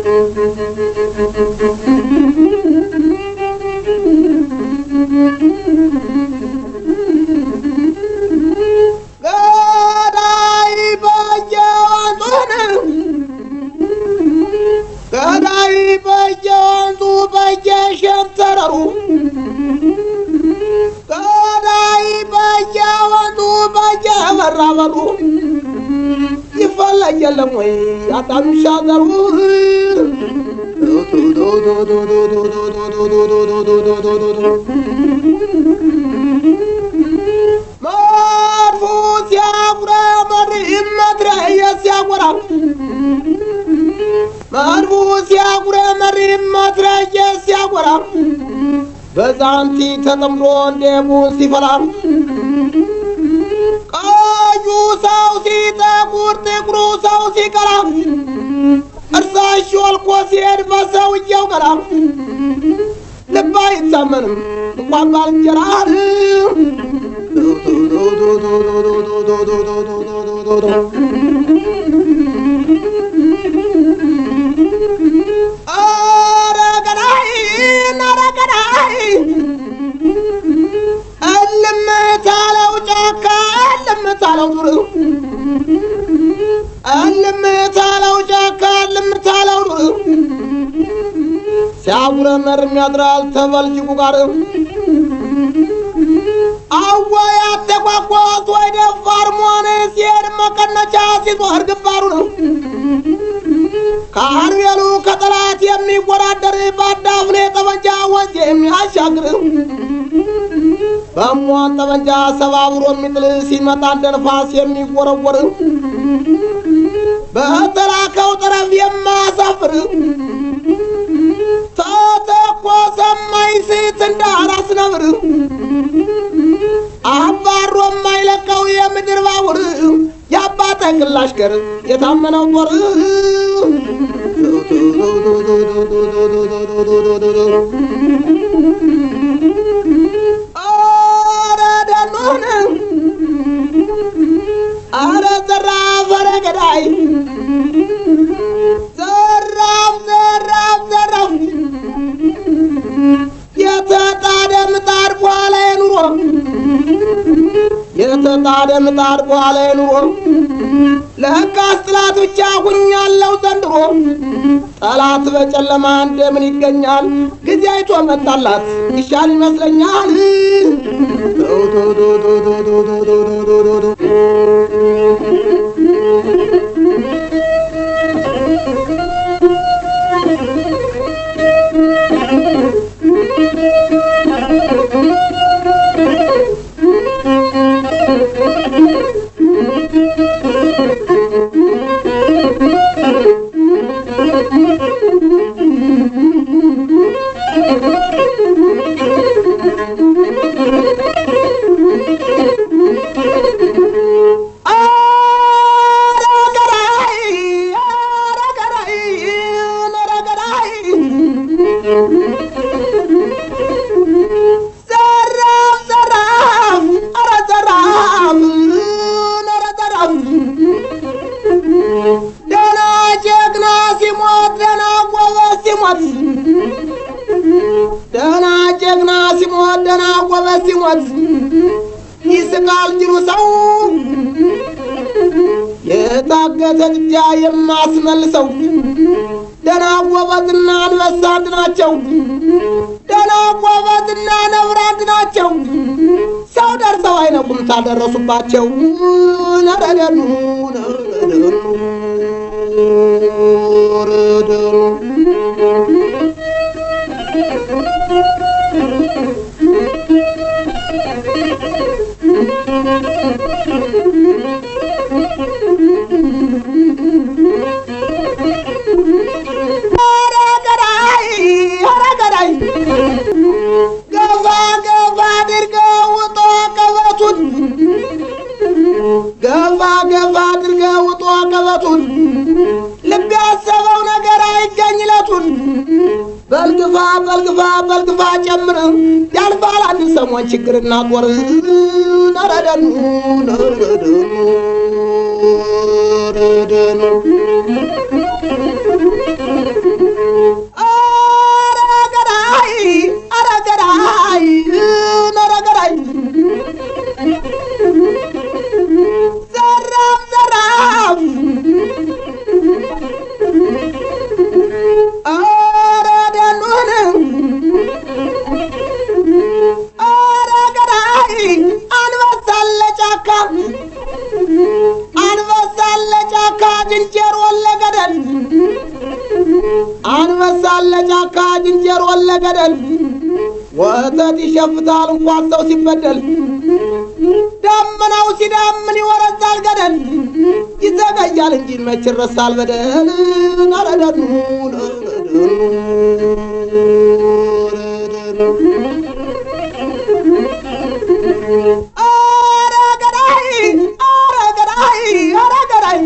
ገዳይ በየወንዙን ገዳይ በየወንዙ በየሸንተረሩ ገዳይ በየወንዙ በየመራበሩ ይፈለግ የለም ወይ አጣምሻ ዘሩ መድፉ ሲያጉረመር መትረየ ሲያጎራ መድፉ ሲያጉረመር መትረየ ሲያጎራ በዛንቲ ተጠምዶ እንዴቡን ሲፈላ ቀዩ ሰው ሲጠቁር ጥቁሩ ሰው ሲቀራ እርሳሽ ወልቆ ሲሄድ በሰውየው ገራ ልብ አይታመንም እንኳን ባልንጀራ ኧረ ገዳይ ኧረ ገዳይ እልም ታለው ጫካ እልም ታለው ዱር እልም ታለው ጫካ እልም ታለው ዱር ሲያጉረመርም ያድራል ተበልጅጉ ጋር አወይ አተቋቋት ወይ ደፋር መሆን ሲሄድ መቀነቻ ሲዞር ግንባሩ ነው ከአርቤሉ ከጠላት የሚወዳደር በአዳፍኔ ጠመንጃ ወንዝ የሚያሻግር በሟን ጠመንጃ ሰባብሮ የሚጥል ሲመጣ እንደ ንፋስ የሚወረወር በተላከው ጠረፍ የማያሳፍር ተተኮሰ የማይስት እንደ አራስ ነብር አባሮ የማይለቀው የምድር ባቡር የአባተ ግላሽ ገር የታመነው ጦር ኧረ ደኖን ኧረ ዘራፍ ኧረ ገዳይ ዘራፍ ዘራፍ ዘራፍ የተጣደ ምጣድ በኋላ የኑሮ የተጣደ ምጣድ በኋላ የኑሮ ለካስ ጠላት ብቻ ሁኛለው ዘንድሮ ጠላት በጨለማ እንደምን ይገኛል ጊዜ አይቶ መጣላት ይሻል ይመስለኛል ኧረ ገዳይ ኧረ ገዳይ ኧረ ገዳይ ዘራፍ ዘራፍ ኧረ ዘራፍ ኧረ ዘራፍ ደህና ጀግና ሲሞት ደህና ጎበዝ ሲሞት ደህና ጀግና ሲሞት ደህና ጎበዝ ሲሞት ይስቃል ጅሩ ሰው የታገተ ጥጃ የማስመልሰው ደህና ጎበዝና አንበሳ አንድ ናቸው። ደህና ጎበዝና ነብር አንድ ናቸው። ሰው ደርሰው አይነቁም ታደረሱባቸው። ነረደኑ ነረደኑ ነረደኑ ኧረ ገዳይ ኧረ ገዳይ ገፋ ገፋ አድርገው ውጦ ቀበቱን ገፋ ገፋ አድርገው ውጦ ቀበቱን ልብ ያሰበው ነገር አይገኝለቱን በልግፋ በልግፋ በልግፋ ጨምር ያልፋል አንድ ሰሞን ችግርና ጦር ነረደኑ ነረደኑ ነረደኑ አንበሳን ለጫካ ዝንጀሮን ለገደል ወተት ይሸፍታል እንኳን ሰው ሲበደል ደመናው ሲዳምን ይወረዛል ገደል ይዘገያል እንጂ መች ይረሳል በደል ነረደኑ ኧረ ገዳይ ኧረ ገዳይ ኧረ ገዳይ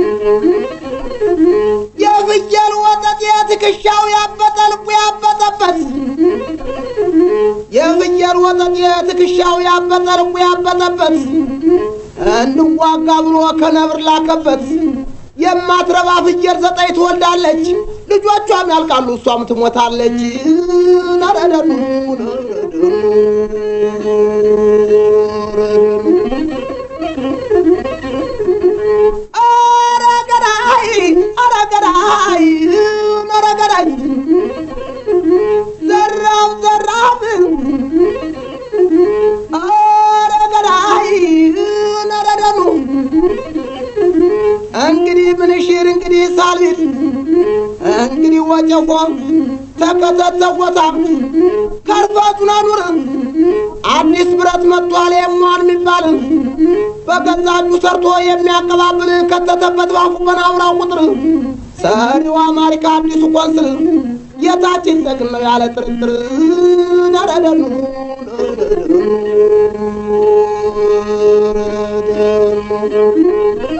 የፍየል ወተት የትከሻው ያበጠ ልቡ ያበጠበት የፍየል ወተት የትከሻው ያበጠ ልቡ ያበጠበት እንዋጋ ብሎ ከነብር ላከበት የማትረባ ፍየል ዘጠኝ ትወልዳለች ልጆቿም ያልቃሉ እሷም ትሞታለች ነረደኑ ኧረ ገዳይ ኧረ ገዳይ ኧረ ገዳይ ዘራፍ ዘራፍ ኧረ ገዳይ ነረደኑ እንግዲህ ምንሽር እንግዲህ ሳልቢት እንግዲህ ወጨፎ ተከተተወታ ከርፋቱን አኑር አዲስ ብረት መጥቷል የሟን የሚባል በገዛ እጁ ሰርቶ የሚያቀባብል ከተተበት ባፉ በናውራው ቁጥር ሰሪው አማሪካ አዲሱ ቆንስል የታችን ጠቅን ነው ያለ ጥርጥር ነረደኑ ነረደኑ